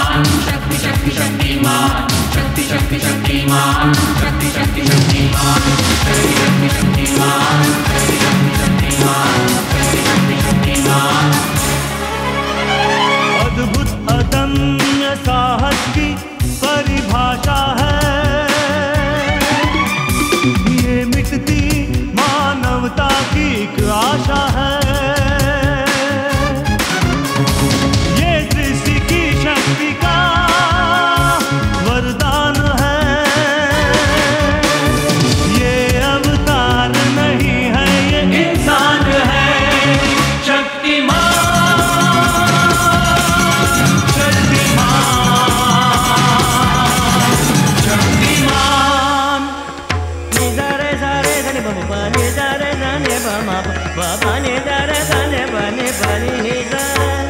अद्भुत अदम्य साहस की परिभाषा है ये मिटती मानवता की एक आशा है ये सृष्टि की शक्ति का वरदान है ये अवतार नहीं है ये इंसान है शक्तिमान शक्तिमान निजारे सारे धने बम प निजारे धने बम प प निजारे धने बने बनी निजा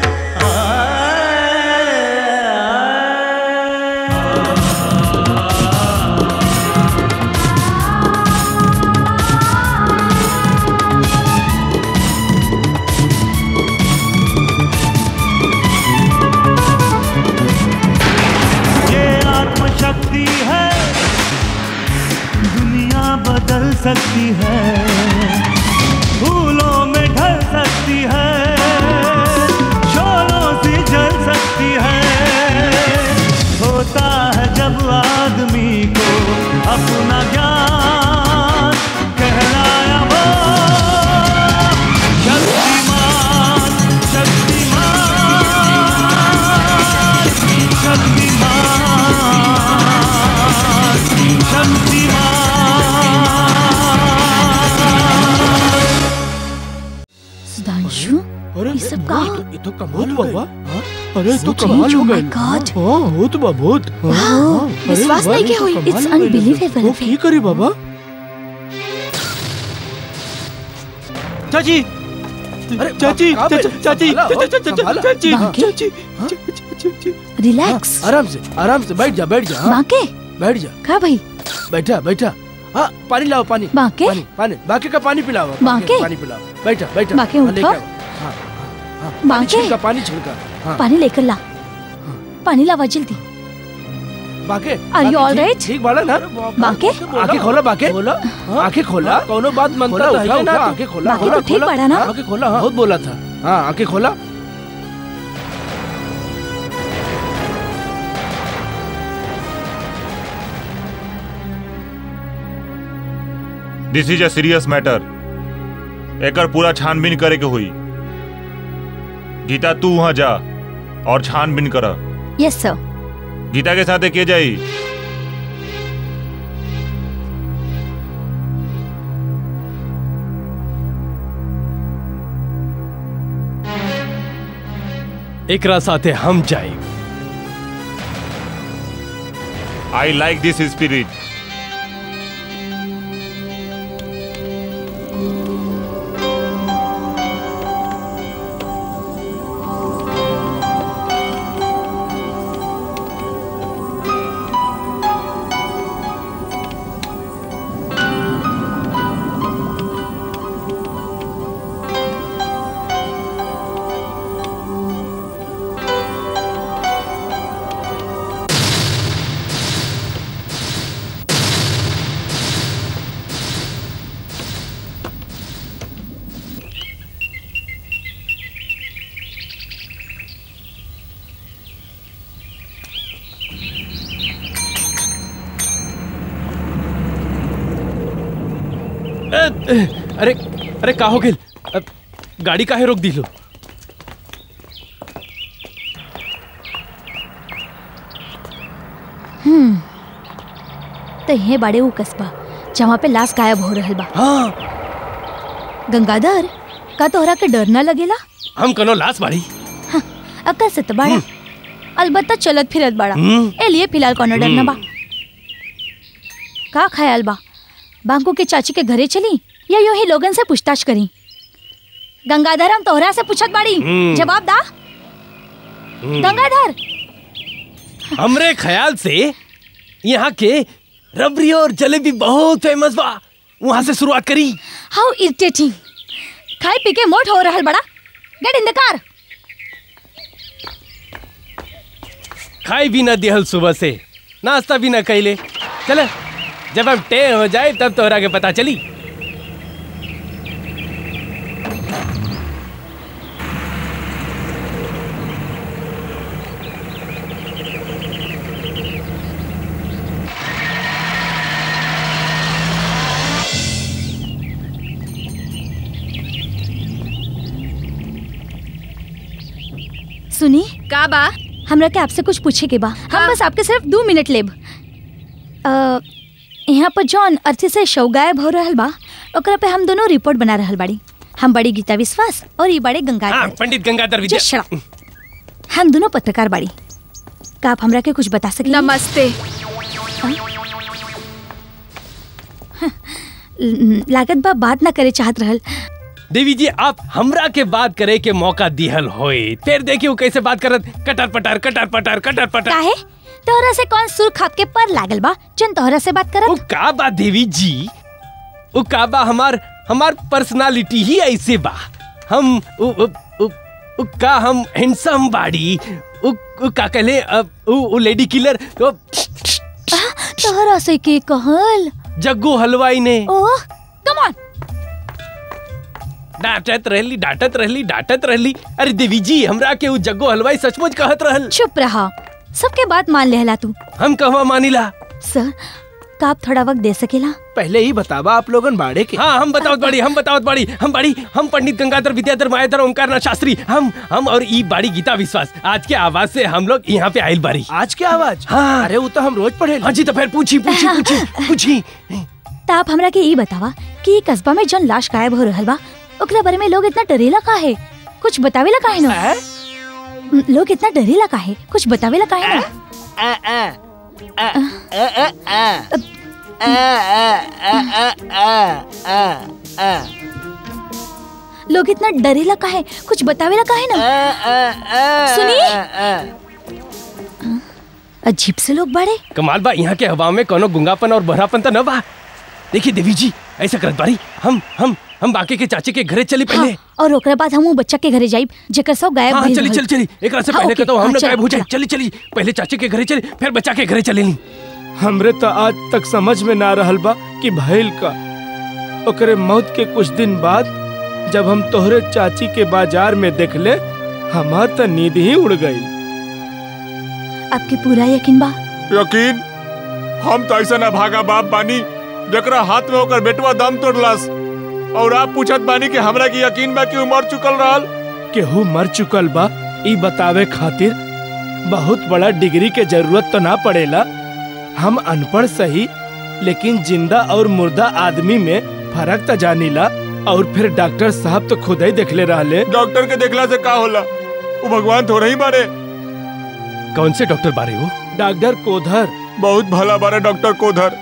ये आत्मशक्ति है दुनिया बदल सकती है फूलों में ढल सकती है शोलों से जल सकती है होता है जब आदमी को अपना ज्ञान कहलाया वो शक्तिमान शक्तिमान शक्तिमान सुधांशु अरे ये सब का ये तो कमाल हुआ हुआ हाँ? अरे ये तो So कमाल strange, हो oh my गए God. हाँ भूत बा भूत हाँ, हाँ, हाँ, अरे विश्वास वाह, नहीं ये के तो हुई, कमाल it's हो गए। unbelievable. वो की करी बाबा चाची अरे चाची कहाँ पे? चाची चाची संभाला हो, चाची संभाला। चाची बाकी? चाची चाची रिलैक्स आराम से आराम से बैठ जा बैठ जा हाँ, बाके बैठ जा का भाई बैठा बैठा हाँ पानी लाओ पानी बाके? पानी पानी बाकी का पानी पिलाओ बाकी बाके? का पानी पिलाओ बैठा बैठा बाके हाँ, उठो। लेके आओ। हाँ, हाँ, पानी बाके? छिड़का पानी छिड़का हाँ पानी लेकर ला पानी लावा जल्दी बाके Are you बाके, all ठीक- right? ठीक बाला ना बाके आंखें खोला बाके बोला आंखें खोला कौनो बात खोला मनता तो उठा है उठा ना आंखें खोला बाकी खोला तो ठीक खोला पड़ा ना? आंखें खोला हाँ बहुत बोला था हाँ आंखें खोला this is a serious matter एकर पूरा छानबीन करे के हुई गीता तू वहां जा और छानबीन कर यस सर गीता के साथ के जाई एकरा साथे हम जाए आई लाइक दिस स्पिरिट अरे अरे का हो गेल अ, गाड़ी काहे रोक दिलो तो ये बड़े वो कस्बा जहाँ पे लाश गायब हो रहल बा हाँ गंगाधर का तोहरा के डर ना लगेला हम कनो लाश बाड़ी अक्का से तो बड़ा अलबत्ता चलत फिरत बड़ा हम्म। ए लिए फिलहाल कोनो डर ना बा का ख्याल बा बांको के चाची के घरे चली या यूं ही लोगन से पूछताछ करी गंगाधर हम तोहरा से पूछत बाड़ी हम्म। जवाब दा गंगाधर हमरे ख्याल से यहाँ के रबड़ी और जलेबी बहुत फेमस बा वहाँ से शुरुआत करी हाउ इरिटेटिंग खाई पी के मोट हो रहल बड़ा गेट इन द कार खाई भी ना दिहल सुबह से नाश्ता भी ना कैले चल जब हम टे हो जाए तब तोहरा के पता चली सुनी का बा हमरा के आपसे कुछ पूछे के बा हम बस आपके सिर्फ दो मिनट लेब अ, यहाँ पर जौन अर्थी से शव गायब हो रहल बा ओकरा पे हम दोनों रिपोर्ट बना रहल बाड़ी हम बड़ी गीता विश्वास और ये बड़े हाँ गंगाधर पंडित गंगाधर विद्या Just shut up. हम दोनों पत्रकार बाड़ी का आप हमरा के कुछ बता सके नमस्ते लागत बा बात ना करे चाहत रहल देवी जी आप हमरा के बात करे के मौका दिहल होए फिर देखियो कैसे बात करत कटर पटर कटर पटर कटर पटर काहे तोहरा से कौन सुर खाप के पर लागल बा जन तोहरा से बात ओ करत का बा देवी जी ओ का बा हमार हमार पर्सनालिटी ही ऐसे बा हम उ, उ, उ, उ, का हम हैंडसम बाड़ी उ, उ का कहले अ, उ, उ लेडी किलर ओ, तोहरा से के कहल जग्गू हलवाई ने ओह कम ऑन डांटत रहली डांटत रहली डांटत रहली अरे देवी जी हमरा के उ जग्गू हलवाई सचमुच कहत रहल चुप रहा सबके बात मान लेहला तू हम कहवा मानिला सर का आप थोड़ा वक्त दे सकेला पहले ही बतावा आप लोगन बाड़े के हाँ हम बतावत बाड़ी हम बतावत बाड़ी हम बाड़ी हम पंडित गंगाधर विद्याधर मायाधर ओंकारनाथ शास्त्री हम हम और ई बाड़ी गीता विश्वास आज के आवाज से हम लोग यहाँ पे आयल बाड़ी आज क्या आवाज हाँ। अरे वो तो हम रोज पढ़े हाँ जी तो फिर पूछी पूछी पूछी पूछी त आप हमरा के ई बतावा कि ई कस्बा में जौन लाश गायब हो रहल बा ओकरा बारे में लोग इतना डरेला काहे कुछ बतावेला काहे ना हैं? म, लोग इतना डरेला काहे कुछ बतावेला काहे ना लोग इतना डरेला काहे कुछ बतावेला काहे ना सुनी अजीब से लोग बाड़े कमाल बा यहाँ के हवा में कोनो गुंगापन और बहरापन तो न बा देखिए देवी जी ऐसा करत बाड़ी हम हम हम बाकी के चाचे के घरे चली पहले हाँ, और ओकरा बाद हम उ बच्चा के घरे जाइब जेकर सब गायब हाँ भइल चली रहल। चली चली एक से हाँ, पहले ओके, के तो हम हाँ, लोग चल, गायब हो जाए चल। चली चली पहले चाचे के घरे चली फिर बच्चा के घरे चले ली हमरे तो आज तक समझ में ना रहल बा कि भइल का ओकरे मौत के कुछ दिन बाद जब हम तोहरे चाची के बाजार में देखले हमार तो नींद ही उड़ गई आपके पूरा यकीन बा यकीन हम तो ऐसा ना भागा बाप बानी जकरा हाथ में होकर बेटवा दम तोड़लस और आप पूछत बानी कि हमरा की यकीन बा कि उ मर चुकल रहल केहू मर चुकल बा ई बतावे खातिर बहुत बड़ा डिग्री के जरूरत तो ना पड़ेला हम अनपढ़ सही लेकिन जिंदा और मुर्दा आदमी में फर्क तो जानीला और फिर डॉक्टर साहब तो खुद ही देखले रहले डॉक्टर के देखला से का होला वो भगवान थोड़ा ही बारे कौन से डॉक्टर बारे हो डॉक्टर कोधर बहुत भला बारे डॉक्टर कोधर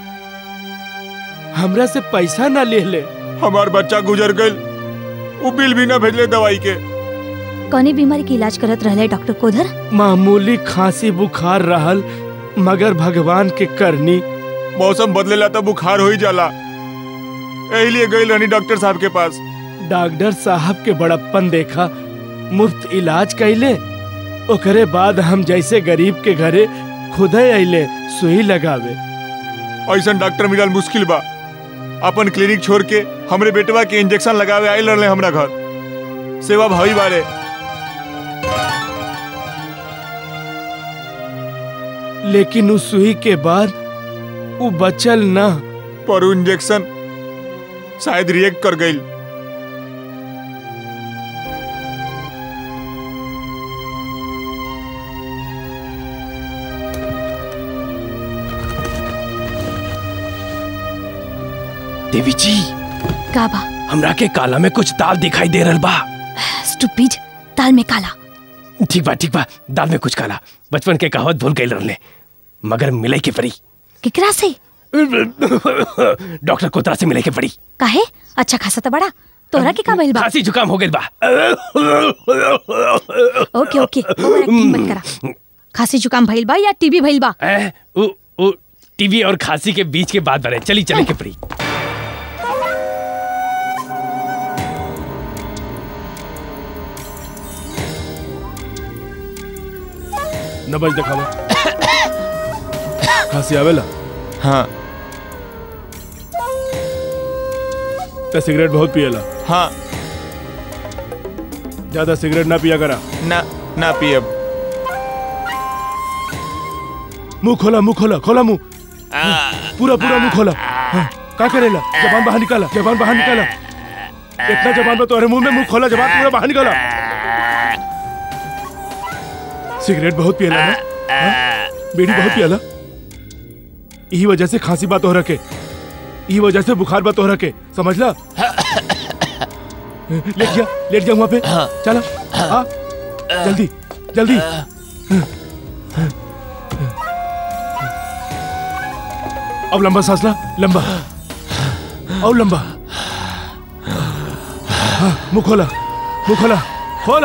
हमरा से पैसा ना ले ले हमार बच्चा गुजर गइल वो बिल भी ना भेजले दवाई के कौनी बीमारी के इलाज करत रहले डॉक्टर कोधर मामूली खांसी बुखार रहल मगर भगवान के करनी मौसम बदलेला तो बुखार हो ही जाला यही लिए गई रहनी डॉक्टर साहब के पास डॉक्टर साहब के बड़प्पन देखा मुफ्त इलाज कैले ओकरे बाद हम जैसे गरीब के घरे खुद अइले सुई लगावे ऐसा डॉक्टर मिलल मुश्किल बा अपन क्लिनिक छोड़ के हमरे बेटवा के इंजेक्शन लगावे आयल रहले हमरा घर सेवा भावी बारे लेकिन उस सुई के बाद वो बचल ना पर उ इंजेक्शन शायद रिएक्ट कर गई देवी जी का बा हमरा के काला में कुछ दाल दिखाई दे रहल बा स्टूपिड दाल में काला ठीक बा ठीक बा दाल में कुछ काला बचपन के कहावत भूल गई रहले मगर मिले के पड़ी केकरा से डॉक्टर कोतरा से मिले के पड़ी काहे अच्छा खासा तो बड़ा तोरा के का भइल बा खांसी जुकाम हो गइल बा ओके ओके ओवर एक्टिंग मत करा खांसी जुकाम भइल बा या टीबी भइल बा ए, उ, उ, टीबी और खांसी के बीच के बात बने चली चले के पड़ी नबज दिखावा खांसी आवेला हाँ तो सिगरेट बहुत पिएला हाँ ज्यादा सिगरेट ना पिया करा ना ना पियब मुंह खोला मुंह खोला खोला मुंह पूरा पूरा मुंह खोला हाँ, का करेला जबान बाहर निकाला जबान बाहर निकाला इतना जबान में तुम्हारे मुंह में मुंह खोला जबान पूरा बाहर निकाला सिगरेट बहुत पियला ना हाँ? बीड़ी बहुत पियला यही वजह से खांसी बात हो रखे यही वजह से बुखार बात हो रखे समझ ला लेट जा लेट जा वहां पे चला हाँ जल्दी जल्दी अब लंबा सांस ला लंबा और लंबा हाँ, मुंह खोला मुंह खोला खोला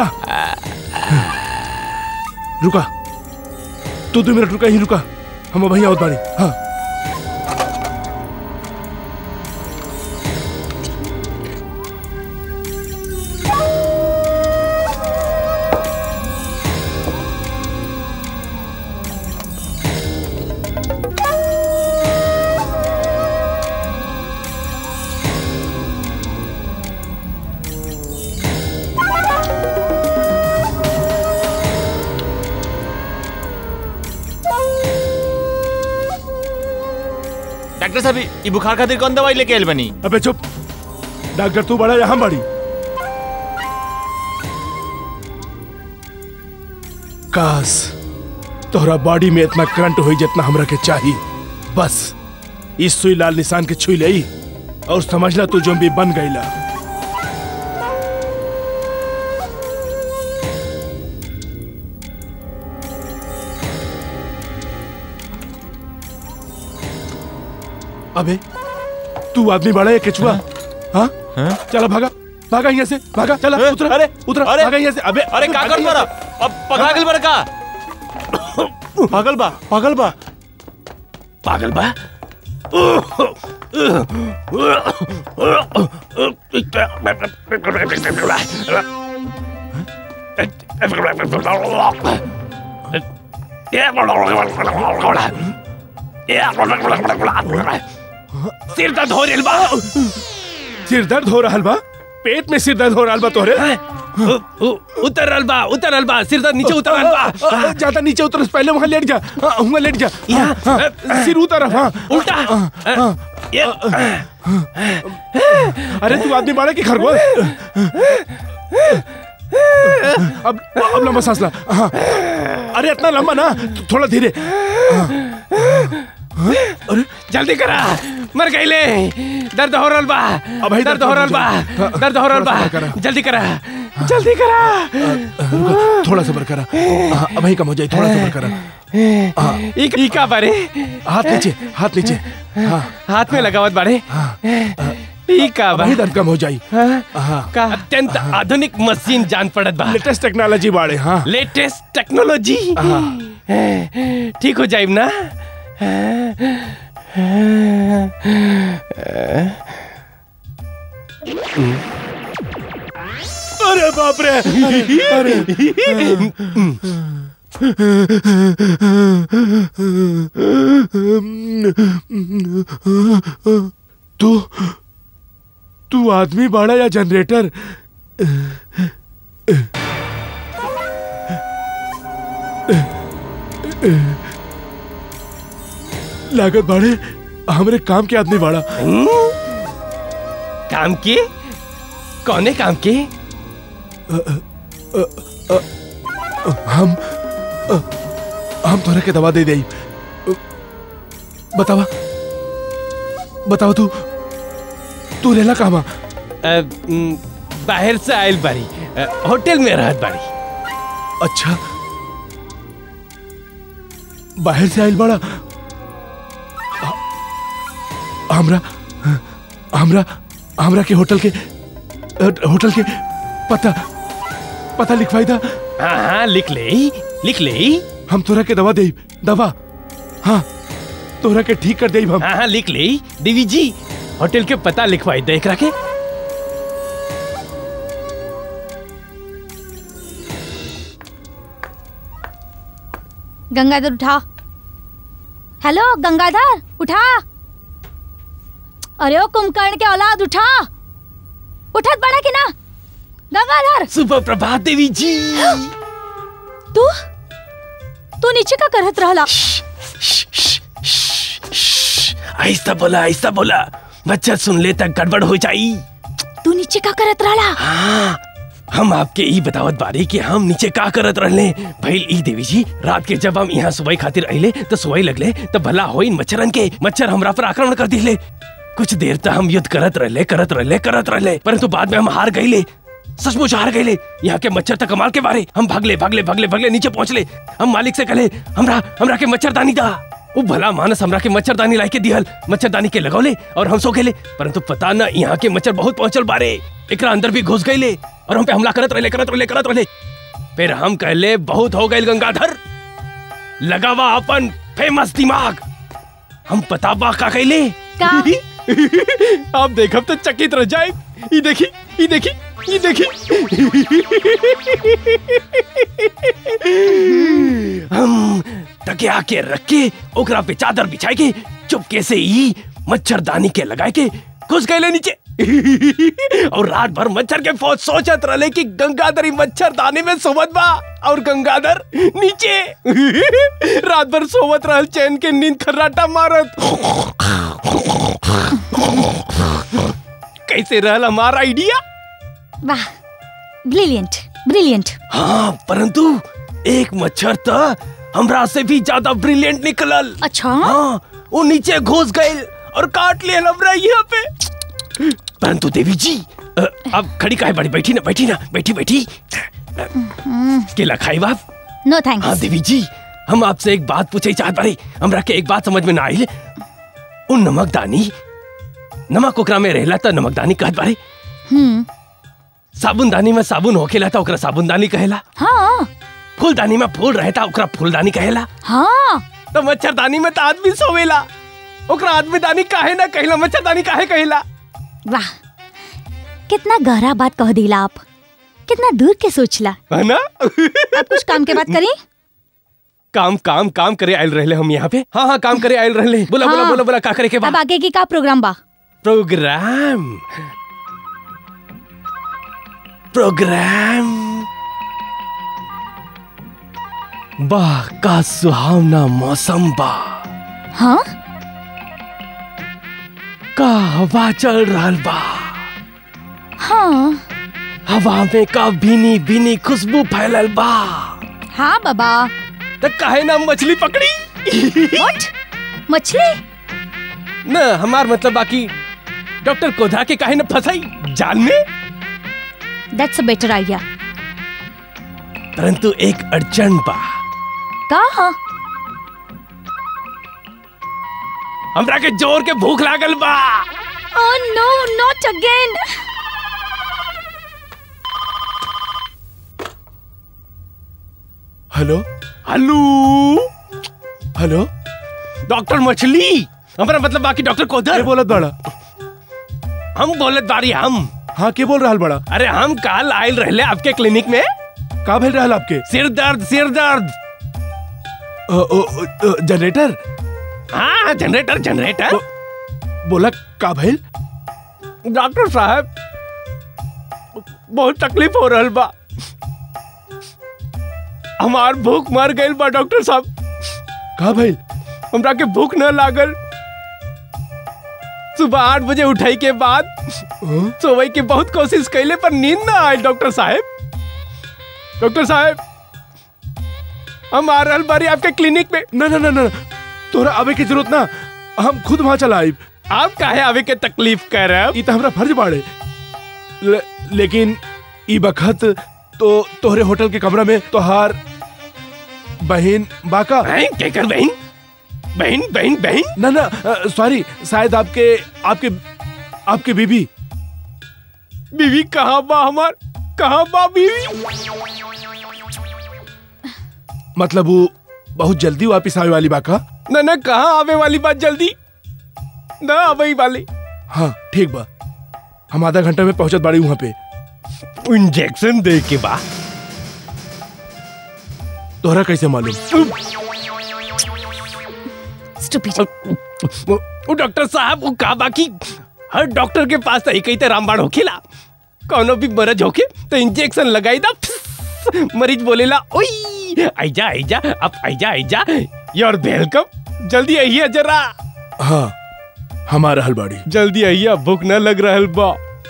रुका तू दो मिनट रुका ही रुका हम वहीं आवत बाड़ी हाँ डॉक्टर साहब ई बुखार खातिर कौन दवाई लेके आइल बनी अबे चुप डॉक्टर तू बड़ा या हम बड़ी काश तोहरा बॉडी में इतना करंट हुई जितना हमरा के चाहिए बस इस सुई लाल निशान के छुई ले और समझ ला तू जोम्बी बन गईला अबे तू आदमी बड़ा है केचुआ हाँ चला भागा भागा यहाँ से भागा चला अरे, उतरा अरे, उतरा अरे, भागा यहाँ से अबे अरे का कर मारा अब पकड़ा गेल बड़ का पागल बा पागल बा पागल बा सिर दर्द हो रेल बा सिर दर्द हो रहा बा पेट में सिर दर्द हो रहा बा तोहरे उ- उ- उतर रहल बा उतर रहल बा सिर दर्द नीचे उतर रहल बा आ, ज्यादा नीचे उतर से पहले वहां लेट जा हाँ, वहां लेट जा हाँ, हाँ, सिर उतर हाँ उल्टा ये अरे तू आदमी बड़ा की खरगोश अब अब लंबा सांस ला हाँ अरे इतना लंबा ना थोड़ा धीरे जल्दी करा मर गईले दर्द हो रहल बा अब ही दर्द हो रहल बा हाँ, दर्द हो रहल बा थोड़ा सा करा। जल्दी करा जल्दी करा रुको, थोड़ा सबर करा हाँ, अब ही कम हो जाए थोड़ा सबर करा हाँ, ई ई का बारे हाथ नीचे हाथ नीचे हाँ हाथ में लगावत बारे ई का अब बा ही दर्द कम हो जाई हाँ, हाँ का अत्यंत आधुनिक मशीन जान पड़त बा लेटेस्ट टेक्नोलॉजी बाड़े हाँ लेटेस्ट टेक्नोलॉजी ठीक हो जाइब ना अरे बाप रे अरे तू तू आदमी बाड़ा या जनरेटर लागत बाड़े हमरे काम के आदमी बाड़ा काम के कौने काम के हम अ, हम तोरा के दवा दे दे बतावा बतावा तू तू रेला कहवा अ, म, बाहर से आयल बारी अ, होटल में रहत बारी अच्छा बाहर से आइल बड़ा ह- हमरा हमरा हमरा के होटल के अ, होटल के पता पता लिखवाई दा हाँ हाँ लिख ले लिख ले हम तोरा के दवा दे दवा हाँ तोरा के ठीक कर दे हम हाँ हाँ लिख ले देवी जी होटल के पता लिखवाई देख रखे गंगाधर उठा हेलो गंगाधर उठा अरे ओ कुंभकर्ण के औलाद उठा उठत बड़ा कि ना गंगाधर सुबह प्रभात देवी जी तू तू नीचे का करत रहला ऐसा बोला ऐसा बोला बच्चा सुन ले तक गड़बड़ हो जाई तू नीचे का करत रहला हाँ, हम आपके ई बतावत बारी कि हम नीचे का करत रहले भइल ई देवी जी रात के जब हम यहाँ सुबह खातिर अइले तो सुबह लगले तो भला होइन मच्छरन के मच्छर हमरा पर आक्रमण कर दिले कुछ देर तक हम युद्ध करत रहले करत रहले करत रहले परंतु बाद में हम हार गईले सचमुच हार गईले यहाँ के मच्छर तक कमाल के बारे हम भागले भागले भागले भागले नीचे पहुंचले हम मालिक से कहले हमरा हमरा के मच्छरदानी दा वो भला मानस हमरा के मच्छरदानी लाई के दिहल मच्छरदानी के लगौले और हम सो गेले परंतु पता न यहाँ के मच्छर बहुत पहुंचल बारे एकरा अंदर भी घुस गईले और हम पे हमला करत रहले करत रहले करत रहले फिर हम कहले बहुत हो गए गंगाधर लगावा अपन फेमस दिमाग हम बताबा का कहले का आप देखब तो चकित रह जाए ई देखी ई देखी ई देखी हम तकिया के रख के ओकरा पे चादर बिछाए के चुपके से ई मच्छरदानी के लगाए के घुस गए नीचे और रात भर मच्छर के फौज सोचत रहे कि गंगाधर ई मच्छरदानी में सोवत बा और गंगाधर नीचे रात भर सोवत रहल चैन के नींद खर्राटा मारत कैसे रहल हमारा आइडिया वाह ब्रिलियंट ब्रिलियंट हाँ परंतु एक मच्छर तो हमरा से भी ज्यादा ब्रिलियंट निकलल अच्छा हाँ वो नीचे घुस गए और काट लिए हमरा यहाँ पे परंतु देवी जी अ, अब खड़ी काहे बड़ी बैठी ना बैठी ना बैठी बैठी केला खाई बाप नो हाँ थैंक्स देवी जी हम आपसे एक बात पूछे चाहत बारे हमरा के एक बात समझ में ना आइल उन नमकदानी नमक ओकरा में रहला त नमकदानी कहत बारे हम्म साबुनदानी में साबुन होखेला त ओकरा साबुनदानी कहेला हाँ फूलदानी में फूल रहता ओकरा फूलदानी कहेला हाँ तो मच्छरदानी में तो आदमी सोवेला ओकरा आदमी दानी काहे ना कहेला मच्छरदानी काहे कहेला वाह कितना गहरा बात कह दिला आप कितना दूर के सोचला है ना अब कुछ काम के बात करी काम काम काम करे आयल रहले हम यहाँ पे हाँ हाँ काम करे आयल रहले बोला बोला हाँ। बोला बोला का करे के अब बा आगे की का प्रोग्राम बा प्रोग्राम प्रोग्राम वाह का सुहावना मौसम बा हाँ का हवा चल रहल बा हाँ हवा में का भीनी भीनी खुशबू फैलल बा हाँ बाबा तो काहे ना मछली पकड़ी व्हाट मछली न हमार मतलब बाकी डॉक्टर कोधा के काहे न फंसाई जाल में दैट्स अ बेटर आइडिया परंतु एक अड़चन बा का हमरा के जोर के भूख लागल बा oh no not again hello hello hello doctor मछली हमरा मतलब बाकी डॉक्टर के कोधर बोलत बड़ा हम बोलत बारी हम हाँ के बोल रहल बड़ा अरे हम काल आयल रहले आपके क्लिनिक में का भेल रहल आपके सिर दर्द सिर दर्द अ, अ, अ, जनरेटर हाँ जनरेटर जनरेटर बोला का भेल डॉक्टर साहब बहुत तकलीफ हो रहल बा हमार भूख मर गइल बा डॉक्टर साहब का भेल हमरा के भूख न लागल सुबह आठ बजे उठाई के बाद हाँ? सोवे की बहुत कोशिश कैले पर नींद ना आए डॉक्टर साहब डॉक्टर साहब हम आ रहल बारी आपके क्लिनिक में ना ना ना ना तोरा आवे की जरूरत ना हम खुद वहां चला आइब आप काहे आवे के तकलीफ कर रहे ई तो हमरा फर्ज बाड़े ले, लेकिन ई बखत तो तोहरे होटल के कमरा में तोहार बहन बाका हैं क्या कर बहन बहन बहन बहन ना ना सॉरी शायद आपके आपके आपके बीबी बीवी कहाँ बा हमार कहाँ बा बीवी मतलब वो बहुत जल्दी वापिस आवे वाली बाका न न कहाँ आवे वाली बात जल्दी न आवे वाली हाँ ठीक बा हम आधा घंटा में पहुंचत बाड़ी वहां पे इंजेक्शन दे के बा तोहरा कैसे मालूम चुप ही जा वो वो डॉक्टर साहब वो का बाकी हर डॉक्टर के पास तो एक ही रामबाण होखेला कौनो भी मरज होके तो इंजेक्शन लगाई दा फिस, मरीज बोलेला ओई आइजा आइजा अब आइजा आइजा योर वेलकम जल्दी आइए जरा हाँ हमारा हलबाड़ी जल्दी आइए भूख न लग रहल बा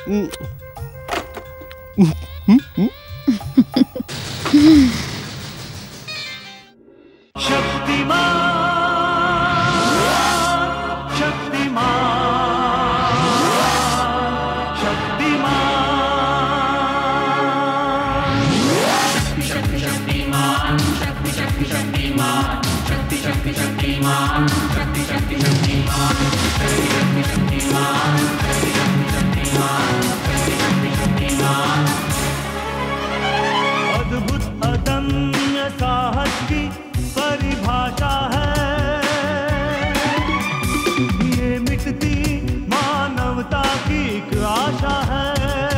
शक्तिमान शक्तिमान अद्भुत अदम्य साहस की परिभाषा है ये मिटती मानवता की एक आशा है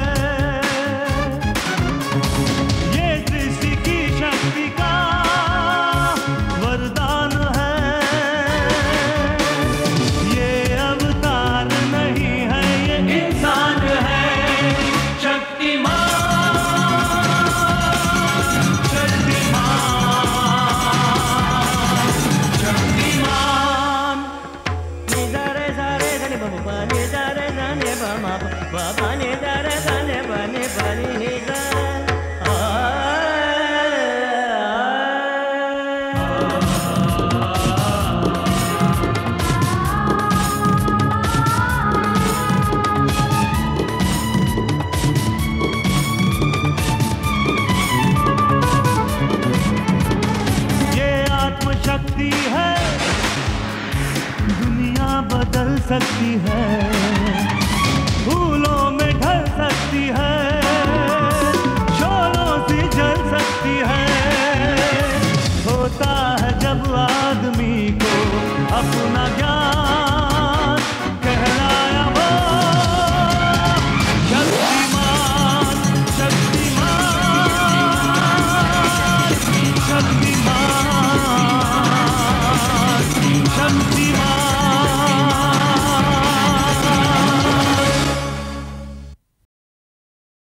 ये सृष्टि की शक्ति का वरदान है ये अवतार नहीं है ये इंसान है Shaktimaan Shaktimaan ni da re sa re sa ni ba ba ni da re sa ni ba ma ba ba ba ni da re sa ni ba ni ba ni ni da ये आत्मशक्ति है दुनिया बदल सकती है